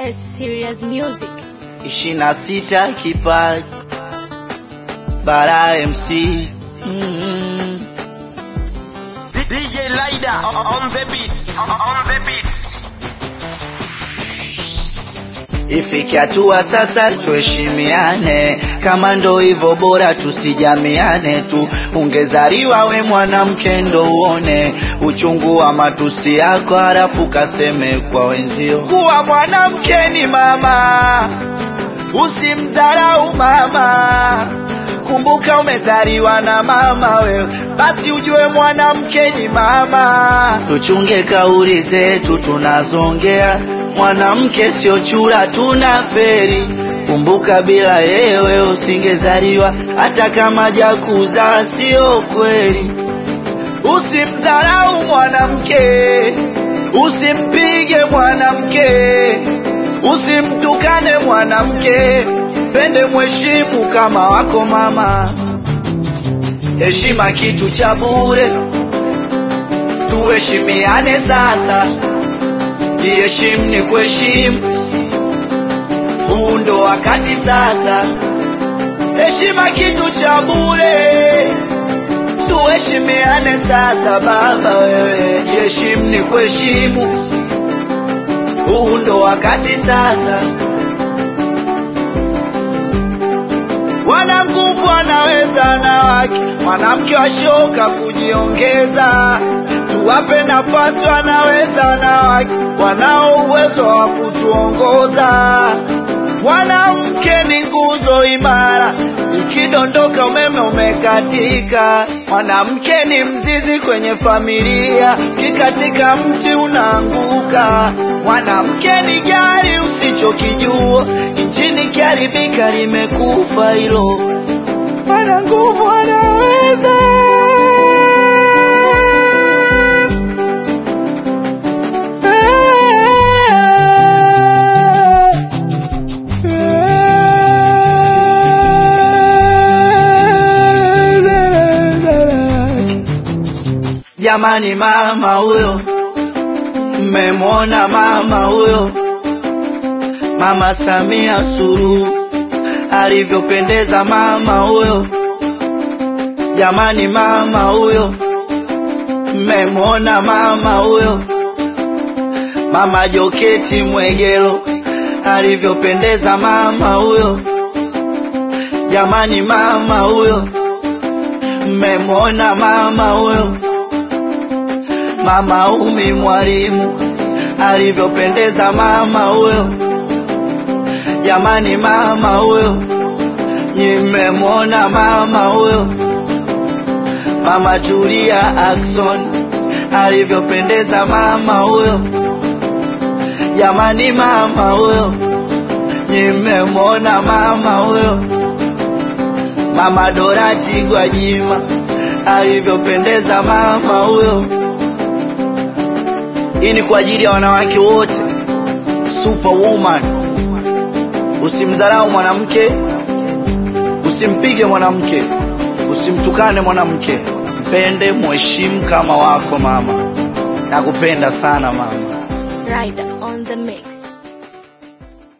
S Serious Music. ishirini na sita kipaji bara MC mm. DJ Lida on the beat. On the beat. Ifike hatua sasa tuheshimiane, kama ndo hivyo bora tusijamiane tu. Ungezaliwa we mwanamke ndo uone uchungu wa matusi yako, halafu kaseme kwa wenzio kuwa mwanamke ni mama, usimdharau mama. Kumbuka umezaliwa na mama wewe, basi ujue mwanamke ni mama. Tuchunge kauli zetu tunazongea, mwanamke sio chura, tuna feri. Kumbuka bila yewe usingezaliwa, hata kama jakuzaa sio kweli. Usimdharau mwanamke, usimpige mwanamke, usimtukane mwanamke, pende mheshimu kama wako mama. Heshima kitu cha bure, tuheshimiane sasa. Jiheshimu ni kuheshimu, huu ndo wakati sasa. Heshima kitu cha bure, tuheshimiane sasa. Baba wewe, jiheshimu ni kuheshimu, huu ndo wakati sasa. Wana nguvu anaweza na wake, mwanamke washoka kujiongeza. Tuwape nafasi, wanaweza na wake, wanao uwezo wa kutuongoza. Mwanamke ni nguzo imara, ikidondoka umeme umekatika. Mwanamke ni mzizi kwenye familia, ukikatika mti unaanguka. Mwanamke ni gari usichokijua, injini kiharibika limekufa hilo. Ana nguvu anaweza Jamani, mama huyo, mmemwona mama huyo, mama Samia Suluhu alivyopendeza mama huyo. Jamani, mama huyo, mmemwona mama huyo, mama Joketi Mwegelo alivyopendeza mama huyo. Jamani, mama huyo, mmemwona mama huyo mama Umi Mwalimu alivyopendeza mama huyo. Jamani, mama huyo, nimemwona mama huyo. Mama Tulia Ackson alivyopendeza mama huyo. Jamani, mama huyo, nimemwona mama huyo. Mama Dorati Gwajima alivyopendeza mama huyo. Hii ni kwa ajili ya wanawake wote, superwoman. Usimdharau mwanamke, usimpige mwanamke, usimtukane mwanamke, mpende, mheshimu kama wako mama. Nakupenda sana mama. Rider on the mix.